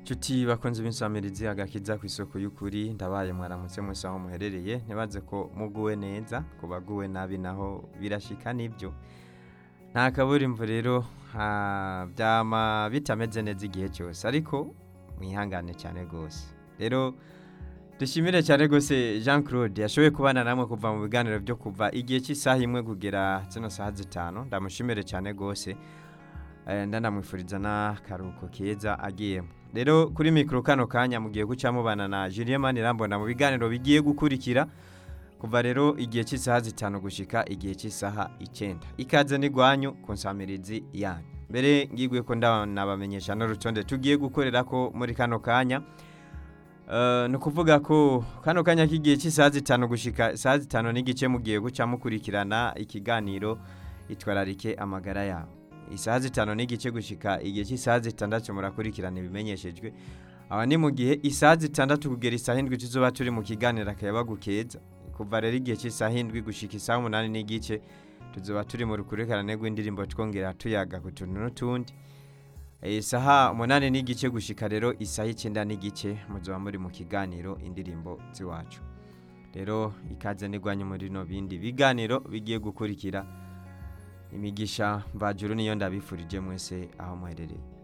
Nshuti bakunze b'insamirizi agakiza ku isoko y'ukuri ndabaye mwaramutse mwese aho muherereye ntibaze ko muguwe neza ku baguwe nabi naho birashika nibyo nta kaburimbo rero ha- byama bitameze neza igihe cyose ariko mwihangane cyane rwose rero dushimire cyane rwose jean claude yashoboye kubana namwe kuva mu biganiro byo kuva igihe cy'isaha imwe kugera zino saha zitanu ndamushimire cyane rwose Eh, ndanamwifuriza n'akaruhuko keza agiyemo rero kuri mikoro kano kanya mugiye guca mubana na Julien Manirambona mu biganiro bigiye gukurikira kuva rero igihe cy'isaha zitanu gushika igihe cy'isaha icyenda ikaze n'igwanyu ku nsamirizi yanyu mbere ngigwe ko ndanabamenyesha n'urutonde tugiye gukorera ko muri kano kanya Eh, ni ukuvuga ko kano kanya k'igihe cy'isaha zitanu gushika isaha zitanu n'igice mugiye guca mukurikirana ikiganiro itwararike amagara yawe isaha zitanu n'igice gushika igihe cy'isaha zitandatu murakurikirana ibimenyeshejwe aba ni mu gihe isaha zitandatu kugera isaha indwi tuzoba turi mu kiganiro akayabagu keza kuva rero igihe cy'isaha indwi gushika isaha umunani n'igice tuzoba turi mu rukurikirane rw'indirimbo twongera tuyaga ku tuntu n'utundi isaha umunani n'igice gushika rero isaha icyenda n'igice muzoba muri mu kiganiro indirimbo z'iwacu rero ikaze n'igwanyu muri no bindi biganiro bigiye gukurikira imigisha mvajuru niyo ndabifurije mwese aho muherereye